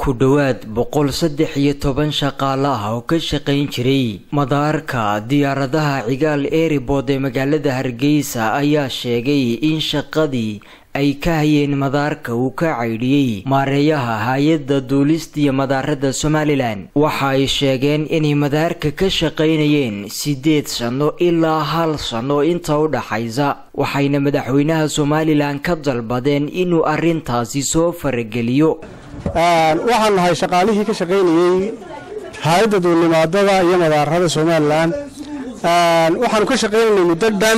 ku dhowaad boqol saddex iyo toban shaqaale ah oo ka shaqayn jiray madaarka diyaaradaha cigaal eribod ee magaalada hargeysa ayaa sheegay in shaqadii ay ka hayeen madaarka uu ka caydhiyey maareeyaha hay-adda duulista iyo madaarada somalilan waxa ay sheegeen inay madaarka ka shaqaynayeen siddeed sano ilaa hal sano inta u dhaxaysa waxayna madaxweynaha somalilan ka dalbadeen inuu arrintaasi soo farageliyo waxaan nahay shaqaalihii ka shaqaynayey hay-adda duulnimaadada iyo madaarada somalilan waxaanu ka shaqaynaynay muddo dhan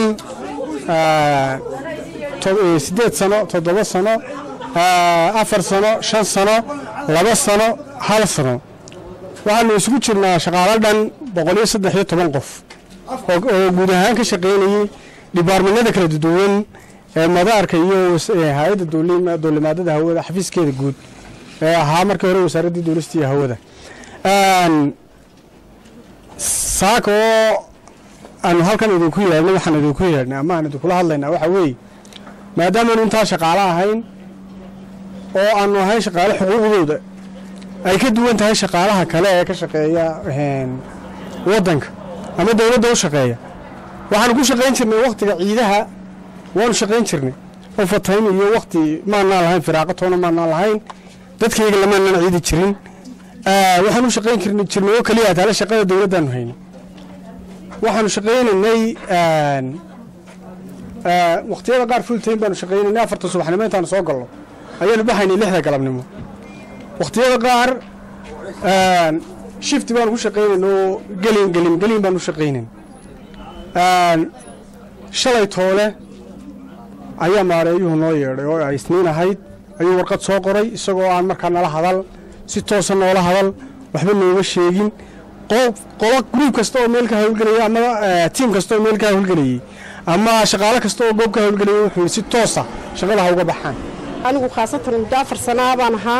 siddeed sano toddoba sano afar sano shan sano laba sano hal sano waxaanu isugu jirnaa shaqaalo dhan boqol iyo saddex iyo toban qof oo guud ahaan ka shaqaynayey dhibaarmanada kala duwan ee madaarka iyo hay-adda duulimaadada hawada xafiiskeeda guud ee ahaa markii hore wasaaraddii duulista iyo hawada saaka oo aanu halkan idinku yeedhnay waxaan idinku yeedhnay ama aan idinkula hadlaynaa waxaa weeye maadaamaanu intaa shaqaalo ahayn oo aanu ahayn shaqaale xuquuqdooda ay ka duwan tahay shaqaalaha kale ee ka shaqeeya waddanka ama dowladda u shaqeeya waxaanu ku shaqayn jirnay wakhtiga ciidaha waanu shaqayn jirnay oo fatayn iyo wakhti maanaan lahayn firaaqo toona maanaan lahayn dadkayga lamaanaan ciidi jirin waxaanu shaqayn jirnay oo keliya taale shaqada dowladdaanu haynay waxaanu shaqaynaynay wakhtiyada qaar fultayn baanu shaqaynaynay afarta subaxnimo intaanu soo galno ayaanu baxaynay lixda galabnimo wakhtiyada qaar shifti baanu ku shaqaynayna oo gelin gelin gelin baanu shaqaynayn shalay toole ayaa maareeyuhu noo yeedhay oo ay isniin ahayd ayuu warqad soo qoray isagoo aan markaa nala hadal si toosa noola hadal waxba nooma sheegin qolo gruub kasta oo meel ka hawlgelaya ama tiim kasta oo meel ka hawlgelayay ama shaqaalo kasta oo goob ka hawlgelaya wuxuu si toosa shaqada ha uga baxaan anigu khaasatan muddo afar sanaa baan ahaa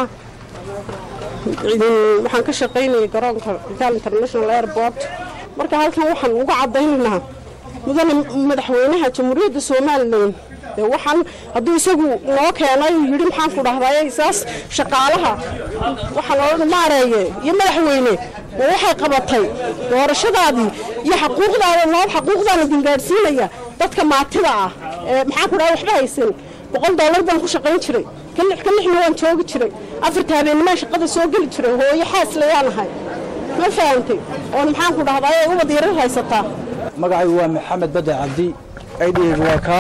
waxaan ka shaqaynayay garoonka gaal international airport marka halkan waxaan uga caddaynaynaa mudane madaxweynaha jamhuuriyadda somalilan waxaan hadduu isagu noo keenay uu yidhi maxaan ku dhahday isaas shaqaalaha waxaa loo maareeye iyo madaxweyne ma waxay qabatay doorashadaadii iyo xaquuqdaada noo xaquuqdaana dingaadhsiinaya dadka maatida ah ee maxaan ku dhahay waxba haysan boqol dollar baan ku shaqayn jiray ka lix ka lixna waan joogi jiray afarta habeennimaan shaqada soo geli jiray hooyo xaaslayaan ahay ma fahantay oon maxaan ku dhahday ay ubad yarar haysataa magacaygu waa maxamed badde cabdi aydhigaygu waa kaa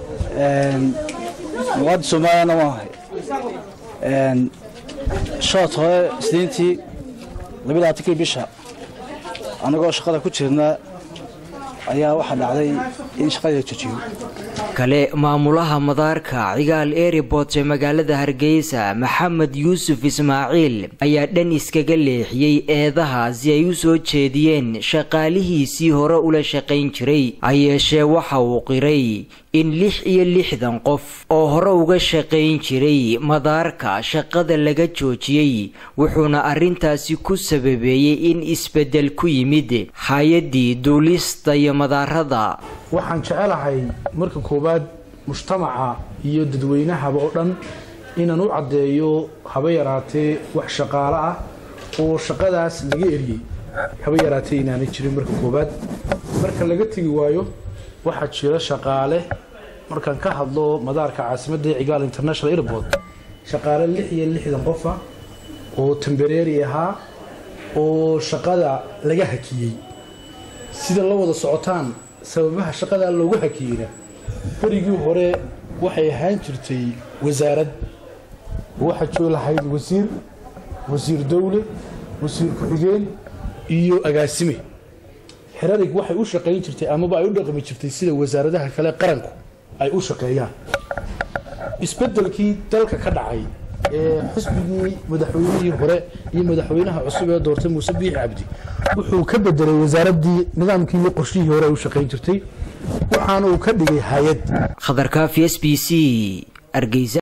muwaadin soomaaliyana waan ahay shood hore isniintii labilaatankii bisha annagoo shaqada ku jirna ayaa waxaa dhacday in shaqadii la jojiyo kale maamulaha madaarka cigaal eribot ee magaalada hargeysa maxamed yuusuf ismaaciil ayaa dhan iskaga leexiyey eedaha si ay u soo jeediyeen shaqaalihiisii hore ula shaqayn jiray ha yeeshee waxa uu qiray in lix iyo lixdan qof oo hore uga shaqayn jiray madaarka shaqada laga joojiyey wuxuuna arrintaasi ku sababeeyey in isbeddel ku yimid hay-addii duulista iyo madaarada waxaan jecelahay marka koowaad mujtamaca iyo dadweynahaba oo dhan inaan u caddeeyo haba yaraatee wax shaqaale ah oo shaqadaas laga eriyey haba yaraatee inaanay jirin marka koowaad marka laga tegi waayo waxaa jira shaqaale markaan ka hadlo madaarka caasimadda cigaal international airport shaqaale lix iyo lixdan qofa oo tambareeri ahaa oo shaqada laga hakiyey sida la wada socotaan sababaha shaqadaa loogu hakiyeyna berigii hore waxay ahaan jirtay wasaarad waxaa joogi lahayd wasiir wasiir dowle wasiir ku-xigeen iyo agaasime xerarig waxay u shaqayn jirtay amaba ay u dhaqmi jirtay sida wasaaradaha kale qaranku ay u shaqeeyaan isbedelkii dalka ka dhacay ee xisbigii madaxweynihii hore iyo madaxweynaha cusub ee doortay muuse biixi cabdi wuxuu ka bedelay wasaaraddii nidaamkii iyo qorshihii hore ay u shaqayn jirtay waxaana uu ka dhigay hay-ad khadarkaafi s b c argeysa